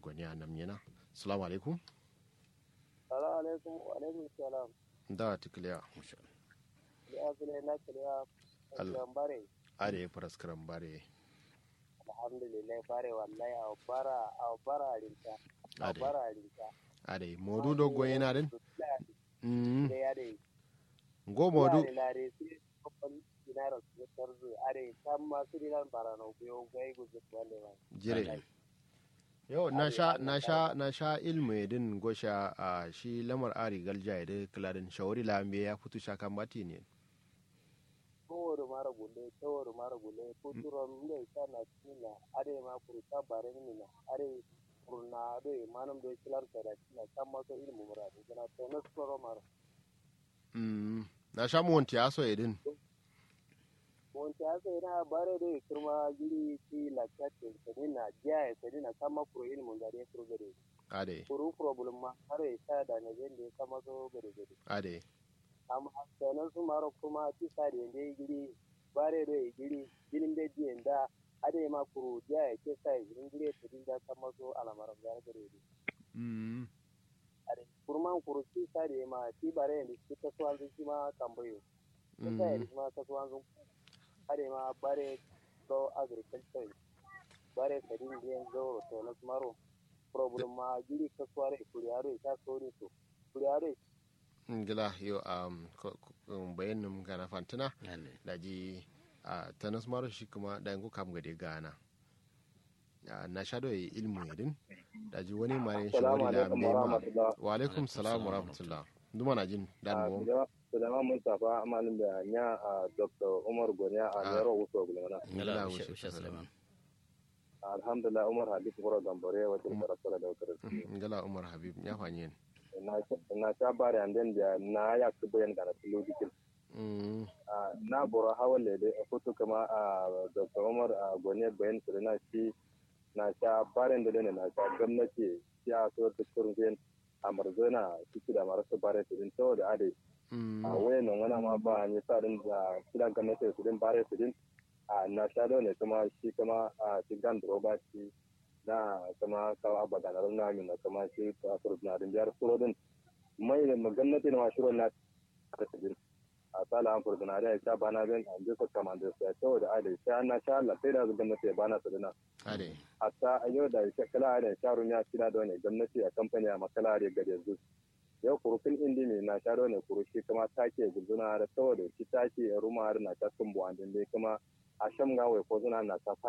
gwani a nan yana salamu alaikum salamu alaikum wa alaikum salam da tikliya ya zule na kiliya kan bare are faraskaran bare alhamdulillah bare wallahi a bara a bara rinta a Ade. bara rinta are modu do gwani na din mm da ya dai go modu ya lare sai kokon dinaro su tarzu are kan ma su dinan barano biyo gai guzu wanda ba jire yau na sha na sha na sha ilmu din gosha a shi lamar ari galja da kladin shawari lambe ya fito sha kan bati ne towar mara gulle towar mara gulle ko turon ne ta na tina are ma kurta bare ni na are kurna do manam do kilar ta da tina kan ma so ilmu muradu kana to na soro mara mm na sha mu wanti aso edin wonta asa ina bare do kirma giri ti la chatte ta ni na ja ta ni na kama kuro ilmu da ne kuro gare ade kuro problem ma are ta da na zende kama so gare gare ade amma sanan su maro kuma ti sari yende giri bare do e giri gilin de di enda ade ma kuru ja e ke sai gilin giri to din da kama so alamara da gare gare mm ade kurman kuru ti sari ma ti bare ni ti ta so an ji ma kambayo ti sai mm ni ma ta so an ade ma bare do agriculture bare sadin de zo to na maro problem ma giri ka sware kuriyaro ta so ni to kuriyaro gila yo um ko- ko- um, bayanin gana fantina da ji a tanas maro shi kuma da yanku kam gade gana Ah, na sha do ilmu yadin da ji wani mare shi Assalamu wani da alaikum mai wa ma rahmatullah. wa alaikum salam wa rahmatullah duma na jin dan mu Sudama Mustapha amalin da nya a Dr. Umar Goniya a Ah. Nero Wuso Gulmana. Ngala ngala wuce usha suleiman Alhamdulillah Umar Habib Kura Gambare wata karatu da wakar. ngala umar habib ya fanye Na ta bare an den da na ya ku bayan da na tilo dikin. mm Na bora hawan da a foto kama a Dr. Umar a Goniya bayan su na shi na ta bare da ne na ta gwamnati ya so ta kurgen a marzona ciki da marasu bare su din saboda ade mm a wayan nan wani ma ba ni sa din da kidan gwamnati su din bare su din a na sha da ne kuma shi kuma a cikin droba shi na kuma kawo abada na rana min kuma shi ka furu na din biyar suro din mai da gwamnati na ma shiro na ta su din a sala an furu na da ya bana bin an ji su kama da su ya tawo da adai sai na sha Allah sai da gwamnati ya bana su dina ade hatta a yau da shekala da sharun ya kira da wani gwamnati a kamfani a makala da gade yanzu yau kurufin indi ne na sharo ne kurushi kuma take guduna da saboda shi take ruma har na ta tumbu an dai kuma a shan gawai ko zuna na ta